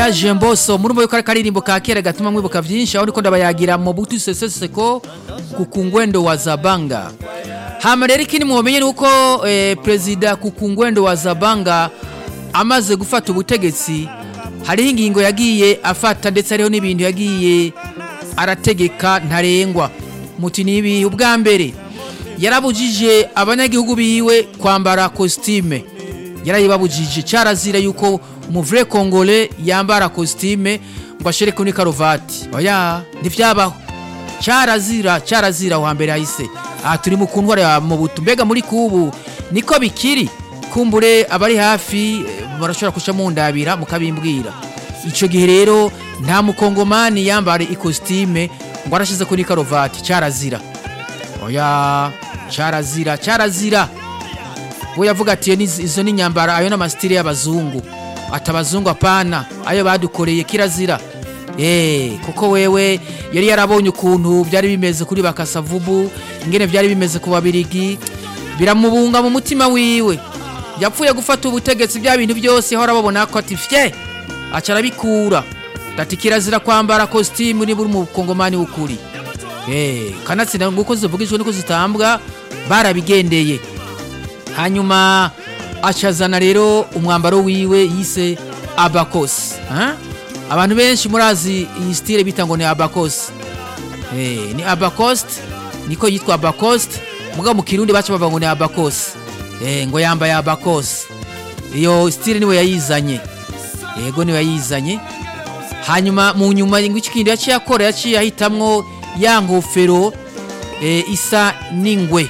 village mboso muri mwe kare karirimbo ka kera gatuma mwibuka vyinshi aho niko ndabayagira mu butu sese seko kukungwendo wa Zabanga hama rero ikindi mumenye nuko eh, president kukungwendo wa Zabanga amaze gufata ubutegetsi hariho ingingo yagiye afata ndetse hariho n'ibintu yagiye arategeka ntarengwa muti nibi ubwa mbere yarabujije abanyagihugu biwe kwambara costume yarayibabujije cyarazira yuko umuvure kongole yambara costume ngo ashere kuri karuvati oya ntivyabaho cyarazira cyarazira wa mbere hahise aha turi mu kuntwara ya mubutu mbega muri kubu niko bikiri kumbure abari hafi eh, barashobora kuca mundabira mukabimbwira ico gihe rero nta mukongomani yambara ikositime ngo arashize kuri karuvati cyarazira oya cyarazira cyarazira we yavuga ati "Iyo ni- izo ni nyambara ayo n'amasitire y'abazungu ati abazungu apana ayo badukoreye kirazira Eh, kuko wewe yari yarabonye ukuntu byari bimeze kuri bakasavubu ingene byari bimeze ku babirigi biramubunga mu mutima wiwe yapfuye gufata ubutegetsi bya bintu byose ahora babona ko ati fye aca arabikura ati kirazira kwambara kositimu niba uri mu kongomani w'ukuri Eh, kanatsinda nguko zivugijwe niko zitambwa barabigendeye hanyuma acazana rero umwambaro wiwe yise abakosi ha? abantu benshi murazi iyi stile bita ngo ni abakosi eh, ni abakost niko yitwa abakost mugabo mu kirundi baca bavuga ngo ni abakosi eh, ngo yambaye abakosi iyo stile niwe yayizanye yego niwe yayizanye hanyuma mu nyuma ngwiki kindi yaciye akora yaciye ahitamwo ya ngofero eh, isa n'ingwe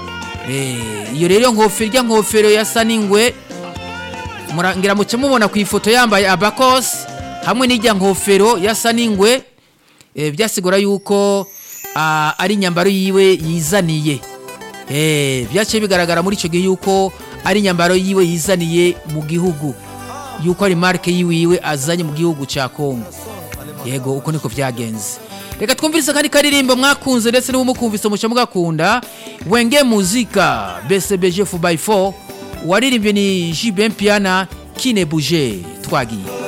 Eh, iyo rero nkofero irya nkofero yasa n'ingwe mura- ngira muce mubona ku ifoto yambaye abakos hamwe n'irya nkofero yasa n'ingwe eh, byasigura yuko ah, ari inyambaro yiwe yizaniye eh, byaciye bigaragara muri icyo gihe yuko ari inyambaro yiwe yizaniye mu gihugu yuko ari marke yiwiwe azanye mu gihugu cya Kongo yego uko niko byagenze reka twumvise kandi karirimbo mwakunze ndetse n'ubumukumvise muca mugakunda wenge muzika bcbg 4x4 waririmbye ni jibin piana kine buje twagiye